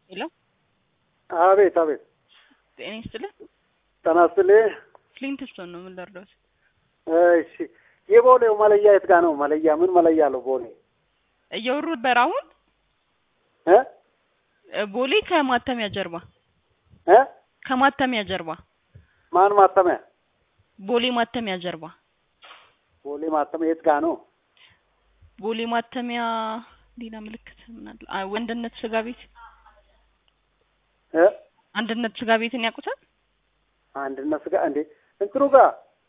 ሄሎ አቤት አቤት። ጤና ይስጥልን። ጤና ይስጥልኝ። ፍሊንትስቶን ነው ምን ልርዳዎት? እሺ የቦሌው መለያ የት ጋ ነው? መለያ ምን መለያ አለው ቦሌ? እየወሩ ነበር አሁን እ እ ቦሌ ከማተሚያ ጀርባ እ ከማተሚያ ጀርባ ማን ማተሚያ? ቦሌ ማተሚያ ጀርባ ቦሌ ማተሚያ የት ጋ ነው? ቦሌ ማተሚያ ሌላ ምልክት ምን አለ? አይ ወንድነት ስጋ ቤት እ አንድነት ስጋ ቤትን ያውቁታል? አንድነት ስጋ እንዴ እንትኑ ጋር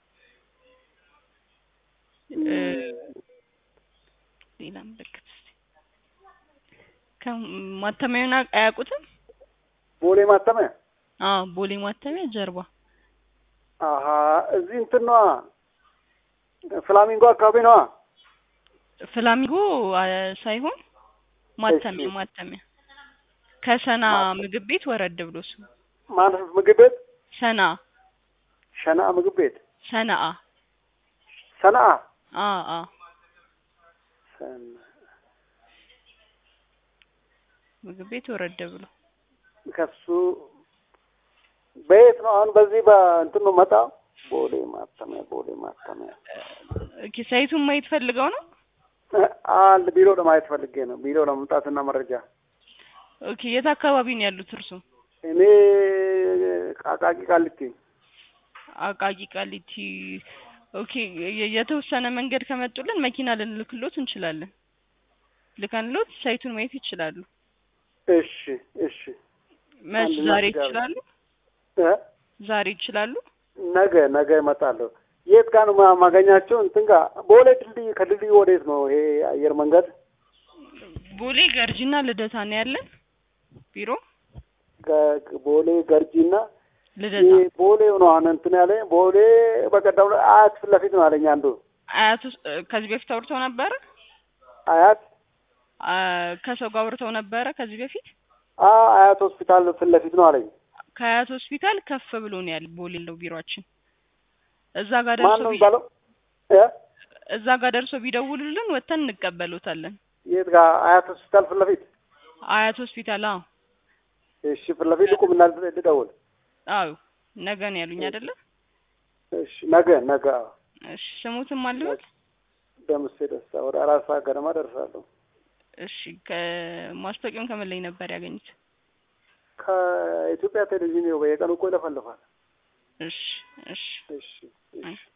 እ ሌላ ምልክት እስቲ ከማተሚያውን አያውቁትም? ቦሌ ማተሚያ አዎ ቦሌ ማተሚያ ጀርባ አሀ እዚህ እንትን ነዋ ፍላሚንጎ አካባቢ ነዋ። ፍላሚንጎ አ፣ ሳይሆን ማተሚያ እሺ። ማተሚያ ከሰና ማተሚያ። ምግብ ቤት ወረድ ብሎ እሱ ማለት ምግብ ቤት ሰና ሸና ምግብ ቤት ሰናአ ሰነአ አ አ ሰና ምግብ ቤት ወረድ ብሎ ከሱ በየት ነው አሁን? በዚህ በእንትን ነው መጣ ቦሌ ማተሚያ ቦሌ ማተሚያ ኦኬ ሳይቱን ማየት ፈልገው ነው። አንድ ቢሮ ለማየት ፈልጌ ነው። ቢሮ ለመምጣትና መረጃ ኦኬ የት አካባቢ ነው ያሉት እርሱ? እኔ ቃቃቂ ቃልቲ አቃቂ ቃሊቲ። ኦኬ የ- የተወሰነ መንገድ ከመጡልን መኪና ልንልክሎት እንችላለን። ልከንሎት ሳይቱን ማየት ይችላሉ። እሺ እሺ መች አንድነት ዛሬ ጋር- ይችላሉ? እ ዛሬ ይችላሉ? ነገ ነገ እመጣለሁ። የት ጋር ነው ማ- ማገኛቸው? እንትን ጋር ቦሌ ድልድይ ከድልድዩ ወዴት ነው ይሄ አየር መንገድ? ቦሌ ገርጂና ልደታ ነው ያለን ቢሮ ገ- ቦሌ ገርጂና ልደታ ይሄ ቦሌው ነው አሁን እንትን ያለ ቦሌ በቀደም ዕለት አያት ፊት ለፊት ነው አለኝ አንዱ አያት ውስጥ ከዚህ በፊት አውርተው ነበረ። አያት አ፣ ከሰው ጋር አውርተው ነበረ ከዚህ በፊት አ አያት ሆስፒታል ፊት ለፊት ነው አለኝ። ከአያት ሆስፒታል ከፍ ብሎ ነው ያለ ቦሌ ነው ቢሮአችን። እዛ ጋር ማን ደርሶ ነው ቢ- የሚባለው? እ እዛ ጋር ደርሶ ቢደውሉልን ወጥተን እንቀበሎታለን። የት ጋር አያት ሆስፒታል ፊት ለፊት? አያት ሆስፒታል አዎ እሺ ፊት ለፊት ልቁምና ልደውል። አዎ ነገ ነው ያሉኝ አይደለ? እሺ ነገ ነገ አዎ። እሺ ስሙትም አለበት። ደምሴ ደስታ ወደ አራት ሰዓት ገደማ ደርሳለሁ። እሺ ከማስታወቂያውን ከምን ላይ ነበር ያገኙት? ከኢትዮጵያ ቴሌቪዥን ይኸው በየቀኑ እኮ ይለፈልፋል። እሺ እሺ እሺ እሺ